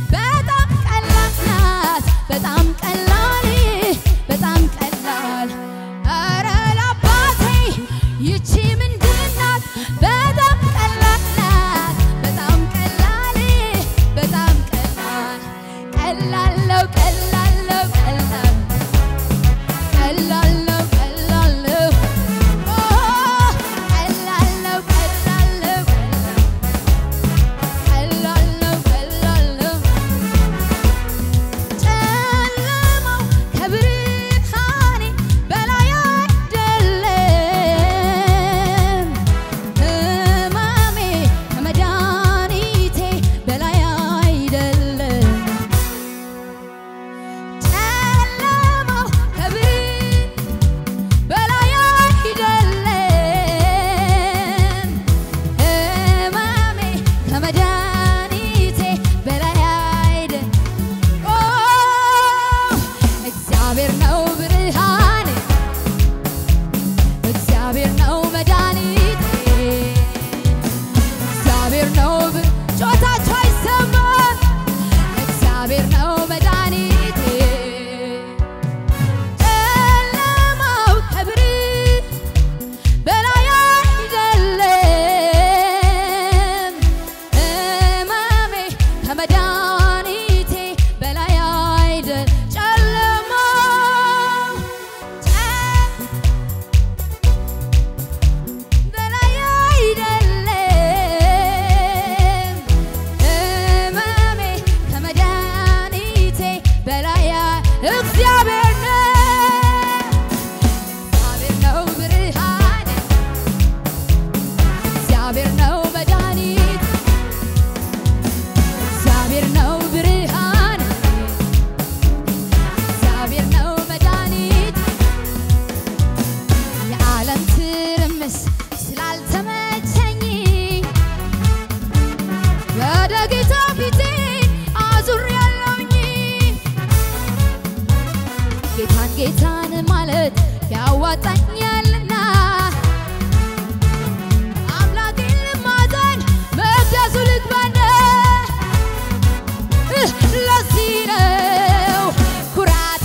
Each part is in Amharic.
በጣም ቀላል ናት በጣም ቀላል በጣም ቀላል ኧረ ለአባቴ ይቺ ምንድን ናት በጣም ቀላል ናት በጣም ቀላል በጣም ቀላል ቀላል ነው ቀላል ነው ቀላል ቀላል ነው ቀላል ነው ኦ ቀላል ነው ቀላል ነው ቀላል ነው ቀላል ነው ጨለማው ከብርሃኔ በላይ አይደለም ሕማሜ ከመድኃኒቴ በላይ አይደለም ጨለማው ከብርሃኔ በላይ አይደለም ሕማሜ ከመድኃኒቴ በላይ አይደለም ኦ እግዚአብሔር ነው ብርሃኔ እግዚአብሔር ነው መድኃኒቴ እግዚአብሔር ነው ብ- ጮታችሁ አይሰማም እግዚአብሔር ነው መድኃኒቴ ጨለማው ከብርሃን በላይ አይደለም ሕማሜ ከመድኃኒቴ በላይ አይደል ጨለማው ጨ- በላይ አይደለም ሕማሜ ከመድኃኒቴ በላይ አይ- እግዚአብሔር ነው እግዚአብሔር ነው ብርሃኔ እግዚአብሔር ነው መድኃኒት እግዚአብሔር ነው ብርሃን እግዚአብሔር ነው መድኃኒት የዓለም ትርምስ ስላልተመቸኝ ወደ ጌታ ፊቴ አዙሬያለሁኝ ጌታን ጌታን ማለት ያዋጣኛልና አምላኬን ልማፀን መቅደሱ ልግባና እህ፣ ለዚህ ነው ኩራቴ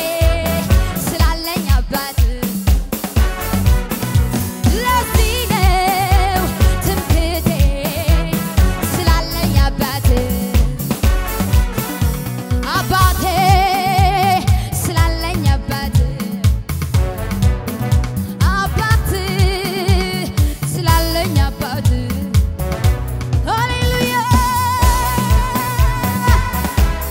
ስላለኝ አባት ለዚህ ነው ትምክህቴ ስላለኝ አባት አባቴ ስላለኝ አባት አባት ስላለኝ አባት ሃሌሉያ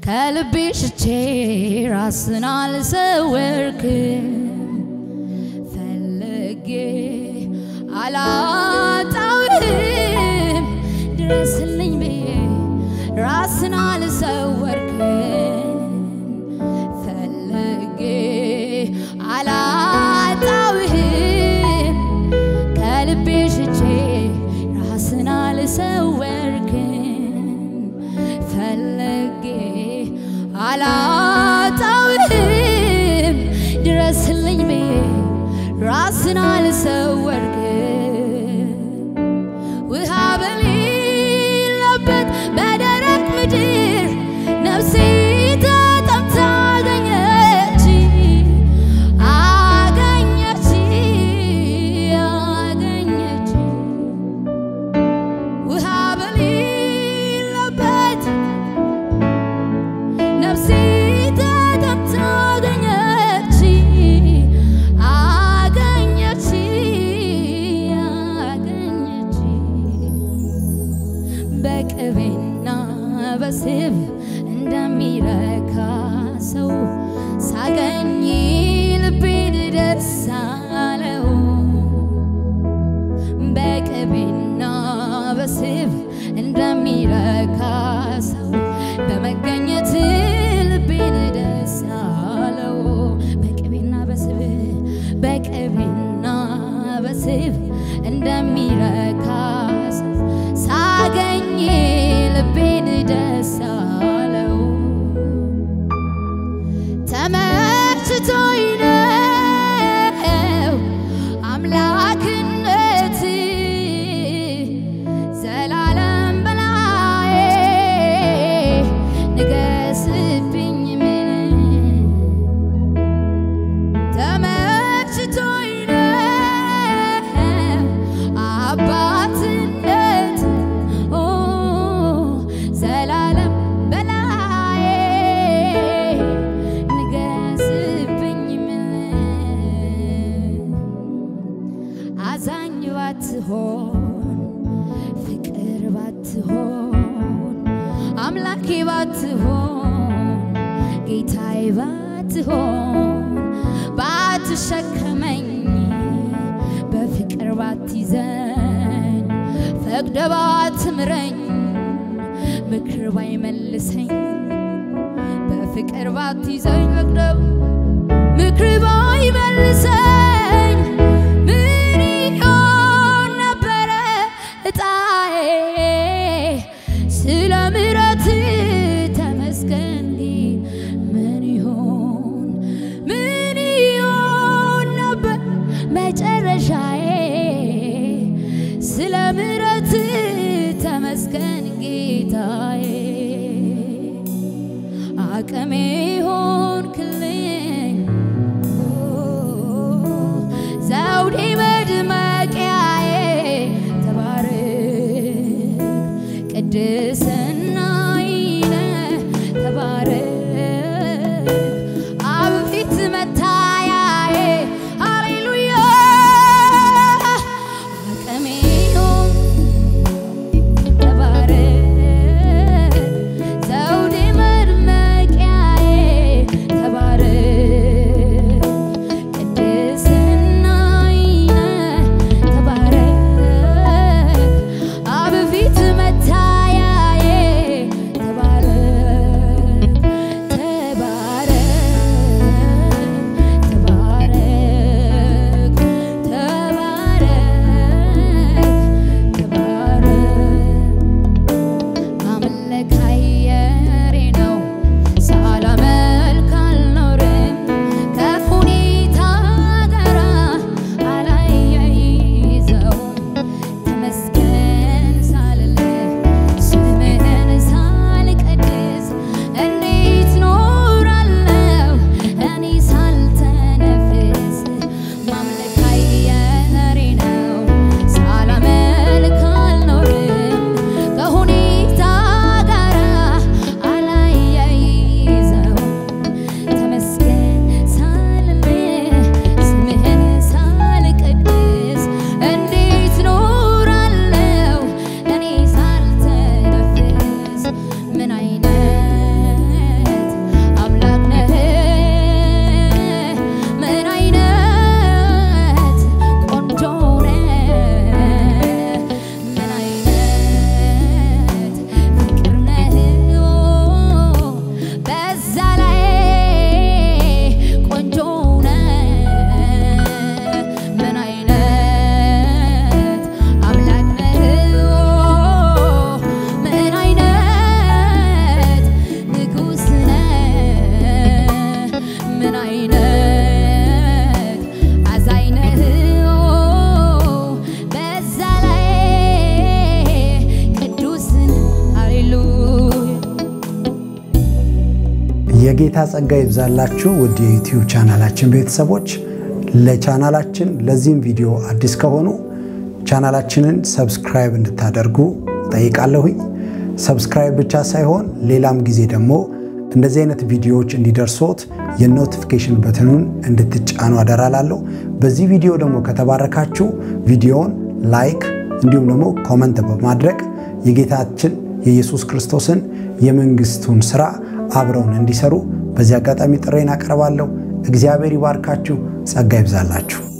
ከልቤ ሽቼ ራስን አልሰወርክም ፈልጌ አላጣውህም ድረስልኝ ብዬ ራስን አልሰወርክም ፈልጌ አላጣውህም ከልቤ ሽቼ ራስን አልሰወርክም ፈልጌ አላጣውህም ድረስልኝ ብዬ ራስን አልሰወርክም ውሃ በሌለበት በደረቅ ምድር ነፍሴ ተጠምታ አገኘች አገኘች አገኘች ውሃ በሌለበት ነፍሴ ተጠምታ አገኘች አገኘች አገኘች በቅቤና በስብ እንደሚረካ ሰው ሳገኝ ልቤን ደስ አለው በቅቤና በስብ እንደሚረካ ሰው በመገኘት ልቤን ደስ አለው በቅቤና በስብ በቅቤና በስብ እንደሚረካ ሰው ሳገኝ ልቤን ደስ አለው ተመችቶኝ ነው አምላክነት ዘላለም በላዬ ንገስብኝ ምን ተመችቶኝ ነው አባትነት ኦ ዘላለም በላዬ ንገስብኝ ምን አዛኝ ባትሆን ፍቅር ባትሆን አምላኬ ባትሆን ጌታዬ ባትሆን ባትሸከመኝ በፍቅር ባትይዘኝ ፈቅደ ባትምረኝ ምክር ባይመልሰኝ በፍቅር ባትይዘኝ ፈቅደ ምክር ባይመልሰኝ ምን ይሆን ነበረ እጣዬ? ስለ ምሕረት ተመስገን ግን ምን ይሆን ምን ይሆን ነበር መጨረሻዬ? ስለ ምሕረት ተመስገን ጌታዬ አቅሜ ሆንክልኝ ዘውዴ መድመቂያዬ ተባረክ ቅድስናዬ ተባረክ አብ ፊት መታያዬ ሃሌሉያ አቅሜ ሆን ተባረክ ዘውዴ መድመቂያዬ የጌታ ጸጋ ይብዛላችሁ ውድ የዩቲዩብ ቻናላችን ቤተሰቦች። ለቻናላችን ለዚህም ቪዲዮ አዲስ ከሆኑ ቻናላችንን ሰብስክራይብ እንድታደርጉ ጠይቃለሁኝ። ሰብስክራይብ ብቻ ሳይሆን ሌላም ጊዜ ደግሞ እንደዚህ አይነት ቪዲዮዎች እንዲደርሶት የኖቲፊኬሽን በትኑን እንድትጫኑ አደራላለሁ። በዚህ ቪዲዮ ደግሞ ከተባረካችሁ ቪዲዮውን ላይክ እንዲሁም ደግሞ ኮመንት በማድረግ የጌታችን የኢየሱስ ክርስቶስን የመንግስቱን ስራ አብረውን እንዲሰሩ በዚህ አጋጣሚ ጥሬን አቀርባለሁ። እግዚአብሔር ይባርካችሁ፣ ጸጋ ይብዛላችሁ።